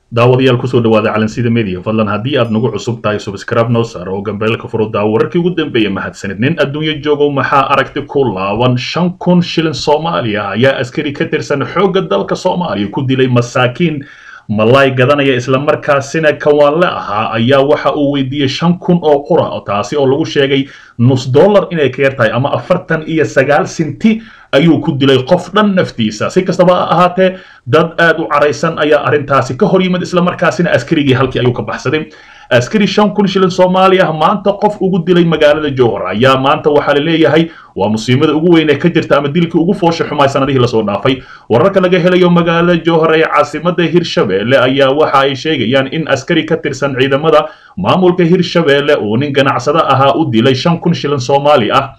daawadayaal kusoo dhawaada calansida media fadlan haddii aad nagu cusub tahay subscribe noo saar oo gambeelka furo daawo wararkii ugu dambeeya mahadsanid nin adduunyo joogow maxaa aragti ku laaban shan kun shilin soomaaliya ayaa askari ka tirsan xoogga dalka soomaaliya ku dilay masaakiin malaay gadanaya islamarkaasina kawaanle ahaa ayaa waxa uu weydiiyey shan kun oo qura taasi oo lagu sheegay nus dollar inay ka yar tahay ama afartan iyo sagaal sinti ayuu ku dilay qof dhan naftiisa si kastaba ha ahaatee dad aad u caraysan ayaa arrintaasi ka hor yimid islamarkaasina askarigii halkii ayuu ka baxsaday askari shan kun shilin soomaaliya maanta qof ugu dilay magaalada jowhar ayaa maanta waxaa la leeyahay waa musiibada ugu weyn ee ka jirta ama dilkii ugu foosha xumaay sanadihii lasoo dhaafay wararka laga helayo magaalada jowhar ee caasimada hirshabeelle ayaa waxa ay sheegayaan in askari ka tirsan ciidamada maamulka hirshabeelle uu nin ganacsado ahaa u dilay shan kun shilin soomaali ah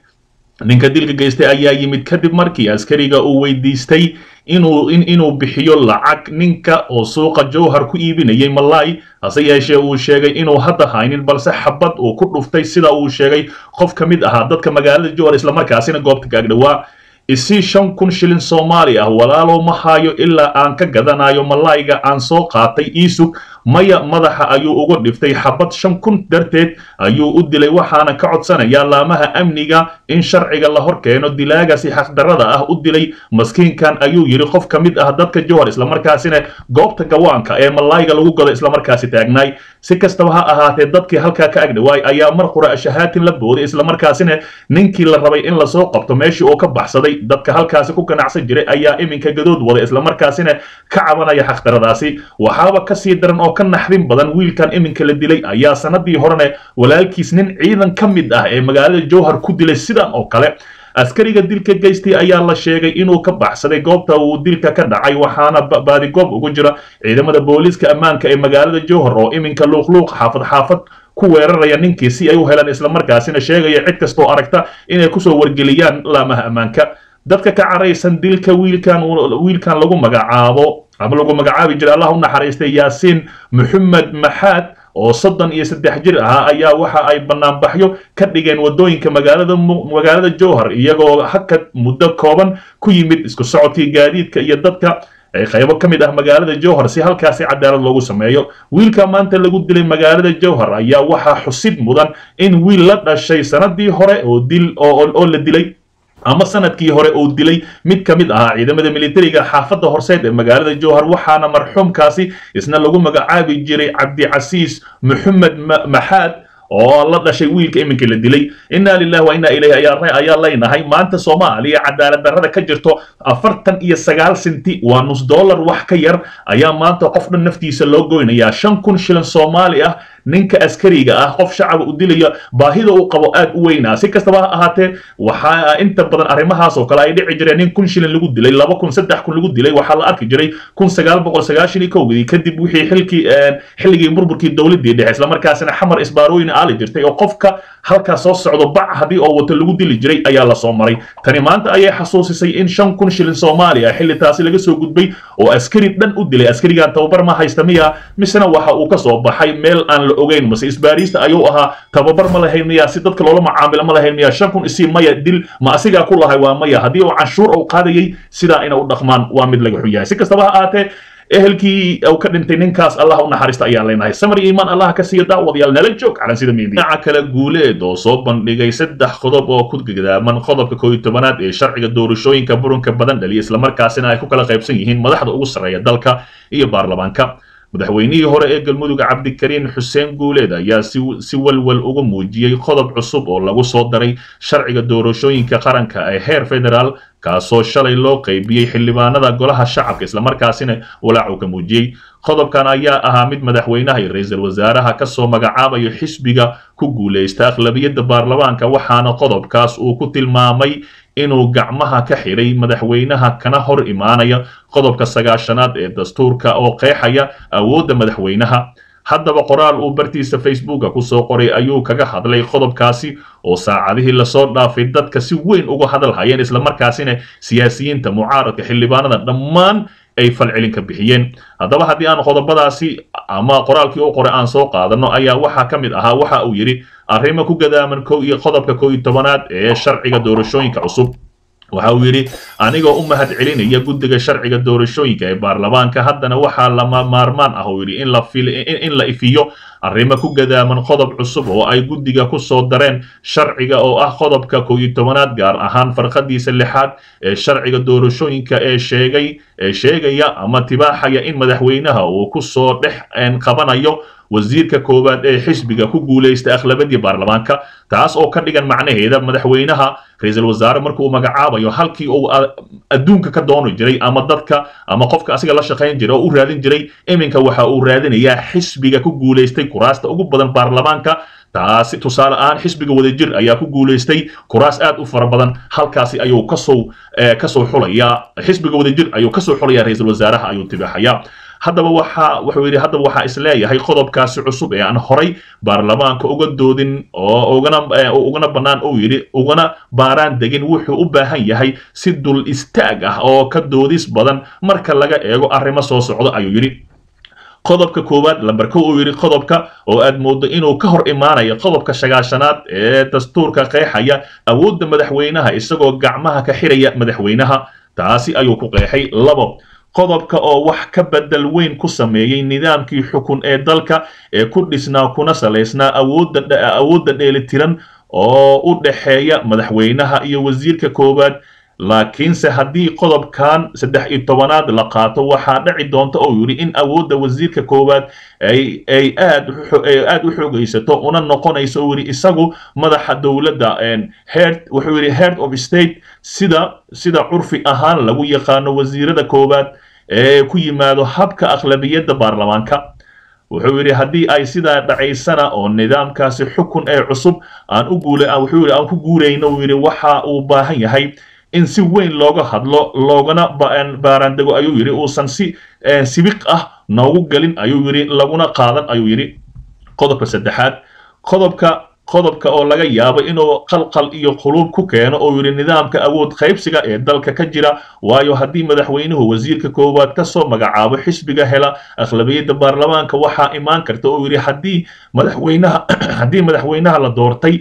ninka dilka geystay ayaa yimid kadib markii askariga uu weydiistay inuu inuu bixiyo lacag ninka oo suuqa jowhar ku iibinayay malaay hase yeeshee uu sheegay inuu hadda haynin balse xabad uu ku dhuftay sida uu sheegay qof ka mid ahaa dadka magaalada jowhar islamarkaasina goobta gaagdhawaa isii shan kun shilin soomaali ah walaalow ma haayo ilaa aan ka gadanayo malaayga aan soo qaatay iisug maya madaxa ayuu uga dhiftay xabad shan kun darteed ayuu u dilay waxaana ka codsanayaa laamaha amniga in sharciga la hor keeno dilaagasi xaqdarrada ah u dilay maskiinkan ayuu yidhi qof ka mid ah dadka jowhar islamarkaasina goobta gawaanka ee malaayga lagu gado islamarkaasi taagnaay si kastaba ha ahaatee dadkii halkaa ka agdhawaay ayaa mar qura shahaatin la booday islamarkaasina ninkii la rabay in lasoo qabto meeshii uu ka baxsaday dadka halkaasi ku ganacsan jiray ayaa iminka gadood wada islamarkaasina ka cabanaya xaqdaradaasi waxaaba kasii daran oo ka naxdin badan wiilkan iminka la dilay ayaa sanadii horene walaalkiis nin ciidan ka mid ah ee magaalada jowhar ku dilay sidan oo kale askariga dilka geystay ayaa la sheegay inuu ka baxsaday goobta uu dilka ka dhacay waxaana baadigoob ugu jira ciidamada booliiska ammaanka ee magaalada jowhar oo iminka luuqluuq xaafad xaafad ku weeraraya ninkii si ay u helaan islamarkaasina sheegaya cid kastoo aragta inay kusoo wargeliyaan laamaha ammaanka dadka ka caraysan dilka wiilkan wiilkan lagu magacaabo ama lagu magacaabi jiray allah u naxariistay yaasiin maxamed maxaad oo soddon iyo saddex jir ahaa ayaa waxa ay banaanbaxyo ka dhigeen wadooyinka magaalada magaalada jowhar iyagoo hakad muddo kooban ku yimid isku socodkii gaadiidka iyo dadka qaybo ka mid ah magaalada jowhar si halkaasi cadaalad loogu sameeyo wiilka maanta lagu dilay magaalada jowhar ayaa waxaa xusid mudan in wiil la dhashay sanadii hore oo dil oo la dilay ama sanadkii hore uu dilay mid ka mid ahaa ciidamada militariga xaafadda horseed ee magaalada jowhar waxaana marxuumkaasi isna lagu magacaabi jiray cabdicasiis maxamed maxaad oo la dhashay wiilka iminka la dilay inna lillahi wa inna ilayhi ayaa leynahay maanta soomaaliya cadaalad darrada ka jirto afartan iyo sagaal sinti waa nus dollar wax ka yar ayaa maanta qof dhan naftiisa loo goynayaa shan kun shilin soomaali ah ninka askariga ah qof shacaba u dilaya baahida uu qabo aad u weynaa si kastaba ha ahaatee waxaa inta badan arrimahaas oo kale ay dhici jireen nin kun shilin lagu dilay laba kun saddex kun lagu dilay waxaa la arki jiray kun sagaal boqol sagaashan iyo kowgii kadib wixii xilkii xilligii burburkii dowladdii dhexe islamarkaasina xamar isbaarooyin aali jirtay oo qofka halkaas soo socdo bac haddii oo wato lagu dili jiray ayaa lasoo maray tani maanta ayay xasuusisay in shan kun shilin soomaaliya xilli taasi laga soo gudbay oo askari dhan u dilay askarigan tababar ma haysta miya misena waxa uu ka soo baxay meel aan la ogeyn mase isbaariista ayuu ahaa tababar ma lahayn miya si dadka loola macaamilo ma lahayn miya shan kun isii maya dil ma asigaa ku lahay waa maya haddii uu canshuur uu qaadayay sidaa ina u dhaqmaan waa mid laga xun yahay si kastaba ha ahaatee ehelkii uu ka dhintay ninkaas allah u naxariista ayaa leenahay samar iyo iimaan allah ka siiya daawadayaal nala joog calansida media dhinaca kale guuleed oo soo bandhigay saddex qodob oo ku gadaaman qodobka kooiyo tobanaad ee sharciga doorashooyinka burunka badan dhaliya islamarkaasina ay ku kala qaybsan yihiin madaxda ugu sarreeya dalka iyo baarlamaanka madaxweynihii hore ee galmudug cabdikariin xuseen guuleed ayaa si walwal uga muujiyey qodob cusub oo lagu soo daray sharciga doorashooyinka qaranka ee heer federaal kaasoo shalay loo qaybiyey xildhibaanada golaha shacabka islamarkaasina walaac uu ka muujiyey qodobkan ayaa ahaa mid madaxweynaha iyo ra-iisul wasaaraha kasoo magacaabayo xisbiga ku guulaysta aqlabiyadda baarlamaanka waxaana qodobkaas uu ku tilmaamay inuu gacmaha ka xidhay madaxweynaha kana hor imaanaya qodobka sagaashanaad ee dastuurka oo qeexaya awoodda madaxweynaha haddaba qoraal uu bartiisa facebooka kusoo qoray ayuu kaga hadlay qodobkaasi oo saacadihii lasoo dhaafay dadka si weyn uga hadal hayeen islamarkaasina siyaasiyiinta mucaaradka xildhibaanada dhammaan ay falcelin ka bixiyeen haddaba haddii aan qodobadaasi ama qoraalkii u qoray aan soo qaadano ayaa waxaa ka mid ahaa waxa uu yidhi arrimo ku gadaaman kow iyo qodobka kow iyo tobanaad ee sharciga doorashooyinka cusub waxa uu yidhi anigoo u mahad celinaya guddiga sharciga doorashooyinka ee baarlamaanka haddana waxaa lama maarmaan ah uu yidhi in la fil in la ifiyo arrimo ku gadaaman qodob cusub oo ay guddiga ku soo dareen sharciga oo ah qodobka kow iyo tobanaad gaar ahaan farqadiisa lixaad ee sharciga doorashooyinka ee sheegay ee sheegaya ama tibaaxaya in madaxweynaha uu ku soo dhex qabanayo wasiirka koowaad ee xisbiga ku guulaysta akhlabadii baarlamaanka taas oo ka dhigan macnaheeda madaxweynaha ra-iisul wasaare markuu magacaabayo halkii uu adduunka ka dooni jiray ama dadka ama qofka asiga la shaqayn jiray oo u raadin jiray iminka waxa uu raadinayaa xisbiga ku guulaystay kuraasta ugu badan baarlamaanka taasi tusaale ahaan xisbiga wadajir ayaa ku guulaystay kuraas aad u fara badan halkaasi ayuu kasoo kasoo xulayaa xisbiga wadajir ayuu kasoo xulayaa ra-iisul wasaaraha ayuu tibaaxayaa haddaba waxa wuxuu yidhi haddaba waxaa isleeyahay qodobkaasi cusub ee aan horay baarlamaanka uga doodin oo ugana ugana bannaan uu yidhi ugana baaraan degin wuxuu u baahan yahay si dul istaag ah oo ka doodis badan marka laga eego arrimo soo socdo ayuu yidhi qodobka koowaad lambarka uu yidhi qodobka oo aad mooddo inuu ka hor imaanayo qodobka sagaashanaad ee dastuurka qeexaya awoodda madaxweynaha isagoo gacmaha ka xiraya madaxweynaha taasi ayuu ku qeexay labo qodobka oo wax ka bedel weyn ku sameeyey nidaamkii xukun ee dalka ee ku dhisnaa kuna salaysnaa awoodda awoodda dheelitiran oo u dhexeeya madaxweynaha iyo wasiirka koowaad laakiinse haddii qodobkan saddex iyo tobanaad la qaato waxaa dhici doonta oo yidhi in awoodda wasiirka koowaad ay ay aad aad u xoogaysato una noqonayso uu yidhi isagu madaxa dowladda head wuxuu yidhi head of state sida sida curfi ahaan lagu yaqaano wasiirada koowaad ee ku yimaado habka akhlabiyadda baarlamaanka wuxuu yidhi haddii ay sidaa dhacaysana oo nidaamkaasi xukun ee cusub aan u guula wuxuu yidhi aan ku guurayno uu yidhi waxa uu baahan yahay in si weyn looga hadlo loogana baaraandego ayuu yidhi uusan si sibiq ah noogu gelin ayuu yidhi laguna qaadan ayuu yidhi qodobka saddexaad qodobka qodobka oo laga yaabo inuu qalqal iyo quluub ku keeno oo yidhi nidaamka awood qaybsiga ee dalka ka jira waayo haddii madaxweynuhu wasiirka koowaad ka soo magacaabo xisbiga hela akhlabiyadda baarlamaanka waxaa imaan karta oo yidhi haddii madaxweynaha haddii madaxweynaha la doortay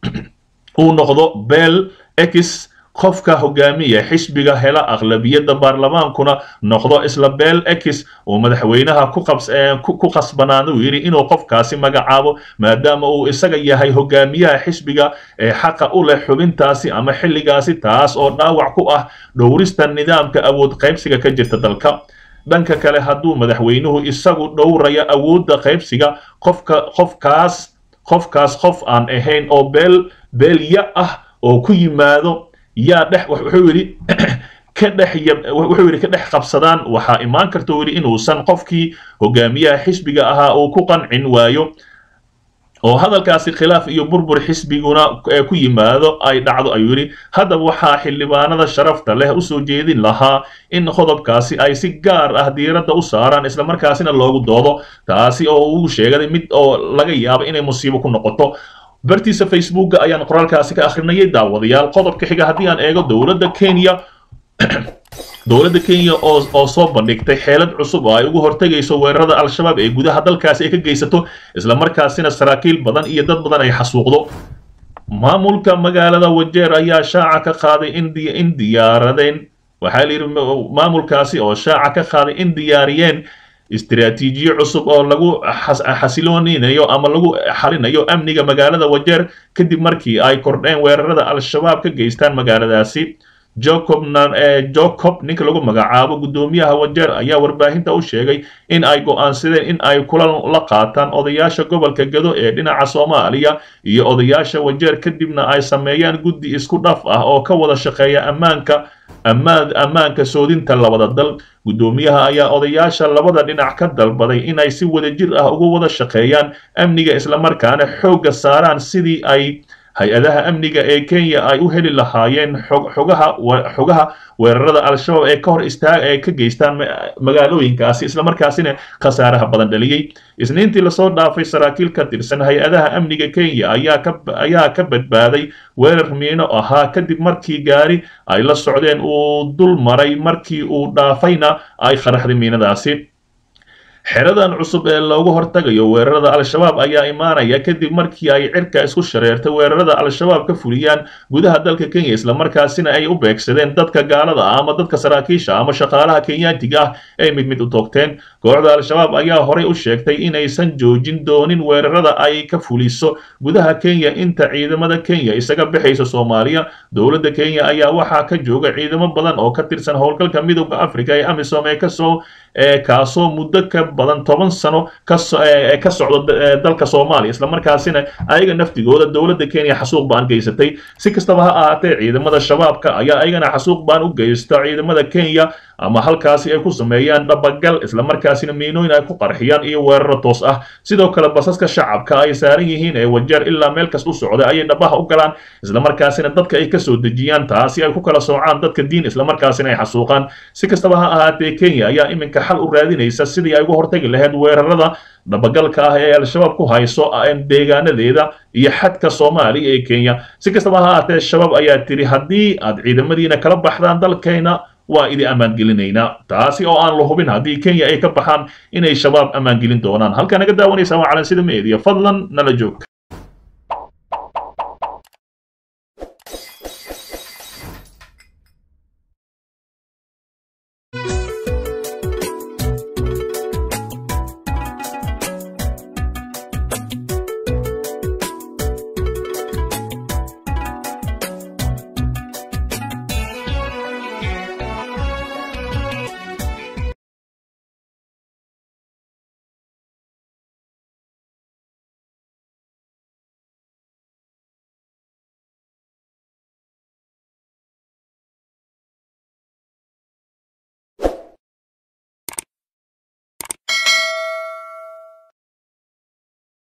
uu noqdo bel x qofka hogaamiya xisbiga hela akhlabiyadda baarlamaankuna noqdo isla bel x uu madaxweynaha ku qasbanaado yidhi inuu qofkaasi magacaabo maadaama uu isaga yahay hogaamiyaha xisbiga ee xaqa u leh xubintaasi ama xilligaasi taas oo dhaawac ku ah dhowrista nidaamka awood qaybsiga ka jirta dalka dhanka kale hadduu madaxweynuhu isagu dhowraya awoodda qaybsiga qofka qofkaas qofkaas qof aan ahayn oo beel beelya ah oo ku yimaado yaa dhex wuxuu yidhi ka dhex wuxuu yidhi ka dhex qabsadaan waxaa imaan karta yidhi inuusan qofkii hogaamiyaha xisbiga ahaa uu ku qancin waayo oo hadalkaasi khilaaf iyo burbur xisbiguna ku yimaado ay dhacdo ayuu yidhi haddaba waxaa xildhibaanada sharafta leh usoo jeedin lahaa in qodobkaasi ay si gaar ah diiradda u saaraan islamarkaasina loogu doodo taasi oo uu sheegay mid oo laga yaabo inay musiibo ku noqoto bartiisa facebooka ayaan qoraalkaasi ka akhrinayay daawadayaal qodobka xiga haddii aan eego dowladda kenya dowladda kenya oo oo soo bandhigtay xeelad cusub oo ay ugu hortegayso weerarada al-shabaab ee gudaha dalkaasi ay ka geysato islamarkaasina saraakiil badan iyo dad badan ay xasuuqdo maamulka magaalada wajeer ayaa shaaca ka qaaday in in diyaaradeen waxaa la yidhi maamulkaasi oo shaaca ka qaaday in diyaariyeen istiraatiijiyo cusub oo lagu xasilooninayo ama lagu xalinayo amniga magaalada wajeer kadib markii ay kordheen weerarada al-shabaab ka geystaan magaaladaasi jacob jacob ninka lagu magacaabo guddoomiyaha wajeer ayaa warbaahinta u sheegay in ay go'aansadeen in ay kulan la qaataan odayaasha gobolka gado ee dhinaca soomaaliya iyo odayaasha wajeer kadibna ay sameeyaan guddi isku dhaf ah oo ka wada shaqeeya ammaanka ammaan ammaanka soodinta labada dal guddoomiyaha ayaa odayaasha labada dhinac ka dalbaday inay si wadajir ah uga wada shaqeeyaan amniga islamarkaana xoogga saaraan sidii ay hay-adaha amniga ee kenya ay u heli lahaayeen xogaha xogaha weerarada al-shabaab ee ka hor istaag ee ka geystaan magaalooyinkaasi islamarkaasina khasaaraha badan dhaliyey isniintii lasoo dhaafay saraakiil ka tirsan hay-adaha amniga kenya ayaa ka ayaa ka badbaaday weerar miino ahaa kadib markii gaari ay la socdeen uu dul maray markii uu dhaafayna ay qaraxday miinadaasi xeradan cusub ee loogu hortagayo weerarada al-shabaab ayaa imaanaya kadib markii ay cirka isku shareertay weerarada al-shabaab ka fuliyaan gudaha dalka kenya islamarkaasina ay u beegsadeen dadka gaalada ah ama dadka saraakiisha ama shaqaalaha kenyaantiga ah ay mid mid u toogteen kooxda al-shabaab ayaa horey u sheegtay inaysan joojin doonin weerarada ay ka fuliso gudaha kenya inta ciidamada kenya isaga bixaysa soomaaliya dowladda kenya ayaa waxaa ka jooga ciidamo badan oo ka tirsan howlgalka midowda africa ee amisom ee kasoo kaasoo muddo ka badan toban sano ka socda dalka soomaaliya islamarkaasina ayaga naftigooda dowladda kenya xasuuq baan geysatay si kastaba ha ahaatee ciidamada shabaabka ayaa ayagana xasuuq baan u geysta ciidamada kenya ama halkaasi ay ku sameeyaan dhabagal islamarkaasina miinooyin ay ku qarxiyaan iyo weeraro toos ah sidoo kale basaska shacabka ay saaran yihiin ee wajeer ilaa meel kas u socda ayay dhabaha u galaan islamarkaasina dadka ay kasoo dejiyaan taasi ay ku kala soocaan dadka diin islamarkaasina ay xasuuqaan si kastaba ha ahaatee kenya ayaa iminka xal u raadinaysa sidii ay uga hortagi lahayd weerarada dhabagalka ah ee al-shabaab ku hayso deegaanadeeda iyo xadka soomaaliya ee kenya si kastaba ha ahaatee shabaab ayaa tiri haddii aad ciidamadiina kala baxdaan dalkayna waa idi ammaangelinaynaa taasi oo aan la hubin haddii kenya ay ka baxaan inay shabaab ammaangelin doonaan halkaa naga daawanaysaa waa calansida meediya fadlan nala joog